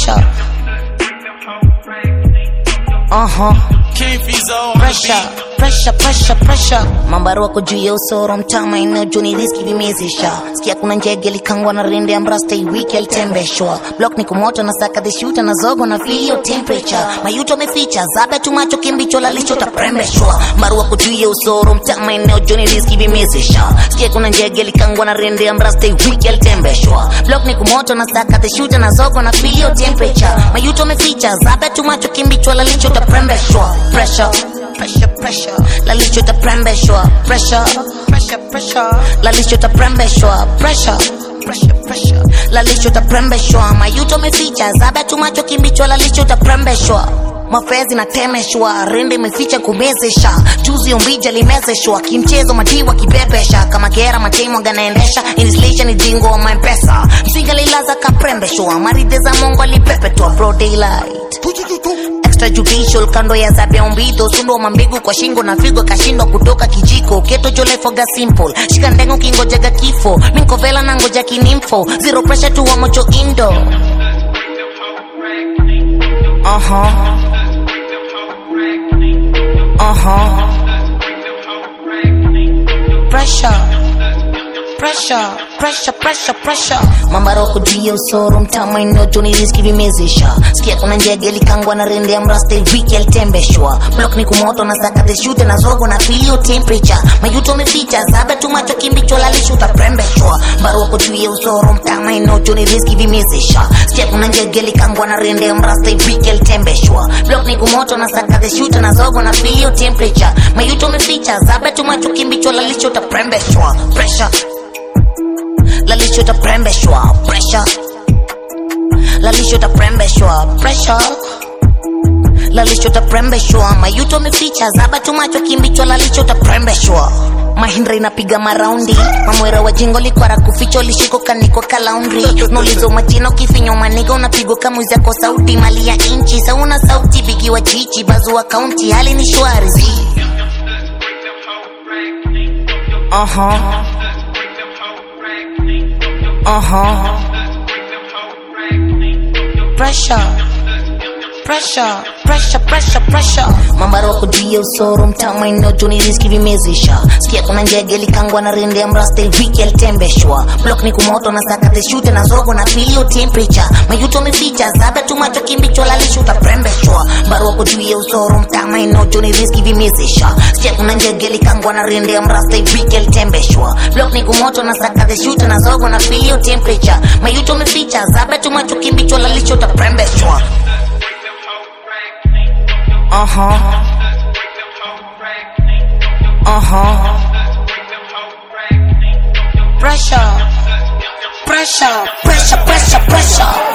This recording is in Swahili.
pressure. Uh huh. King Fizo on the Pressure, beat. pressure, pressure, pressure. Mambo wako juu ya usoro mtama eneo juni riski vimezisha. Sikia kuna njege likangwa na rende ambrasta wiki alitembeshwa. Block ni kumoto na saka the shooter na zogo na feel your temperature. Mayuto meficha zabe tu macho kimbicho lalisho taprembeshwa. Maru wako juu ya usoro mtama eneo juni riski vimezisha. Sikia kuna njege likangwa na rende ambrasta wiki alitembeshwa. Block ni kumoto na saka the shooter na zogo na feel your temperature. Mayuto meficha zabe tu macho kimbicho lalisho taprembeshwa. Pressure pressure pressure lalisho taprembeshwa pressure pressure pressure lalisho taprembeshwa pressure pressure pressure lalisho taprembeshwa mayuto meficha zaba tumacho kimbicho lalisho taprembeshwa mafezi na temeshwa rende imeficha kumezesha juzi umbija limezeshwa kimchezo madiwa kibebesha kama gera matemo ganaendesha inflation ni dingo wa mpesa msinga lilaza kaprembeshwa maride za mongo alipepetwa bro daylight extrajudicial kando ya zabia umbito sundo mambigu kwa shingo na figo kashindwa kutoka kijiko keto jolefoga simple shika ndengo kingojega kifo minkovela na ngoja kinimfo zero pressure tu wa mocho indo uh-huh. Uh-huh. Pressure pressure pressure pressure pressure mambaroko juu ya usoro mtama inojoni riski vimezesha sikia kuna njege likangwa na rende ya mrasta wiki alitembeshwa blok ni kumoto na saka the shooter na zogo na filio temperature mayuto meficha zaba tu macho kimbicho lalisho utaprembeshwa mbaroko juu ya usoro mtama inojoni riski vimezesha sikia kuna njege likangwa na rende ya mrasta wiki alitembeshwa blok ni kumoto na saka the shooter na zogo na filio temperature mayuto meficha zaba tu macho kimbicho lalisho utaprembeshwa pressure lalisho taprembeshwa pressure lalisho taprembeshwa pressure lalisho taprembeshwa mayuto meficha zaba tumacho kimbichwa lalisho taprembeshwa mahindra inapiga maraundi mamwera wa jingo likwara kuficho lishiko kaniko kalaundri nulizo machino kifinyo maniga unapigwa kamuzi yako sauti mali ya inchi sauna sauti bigiwa chichi bazua kaunti hali ni shwari zi uh-huh. Uh-huh. Pressure. Pressure, pressure, pressure, pressure. Mambaroko juu ya usoro mtama inojoni riski vimezisha. Sikia kuna njege likangwa na rende ya mrasta wiki alitembeshwa. Block ni kumoto na saka the shooter na zogo na filio temperature. Mayuto meficha zaba tu macho kimbicho lalisho utaprembeshwa. Baroko juu ya usoro mtama inojoni riski vimezisha. Sikia kuna njege likangwa na rende ya mrasta wiki alitembeshwa. Block ni kumoto na saka the shooter na zogo na filio temperature. Mayuto meficha zaba tu macho kimbicho lalisho utaprembeshwa. Uh-huh. Uh-huh. Pressure. Pressure, pressure, pressure, pressure.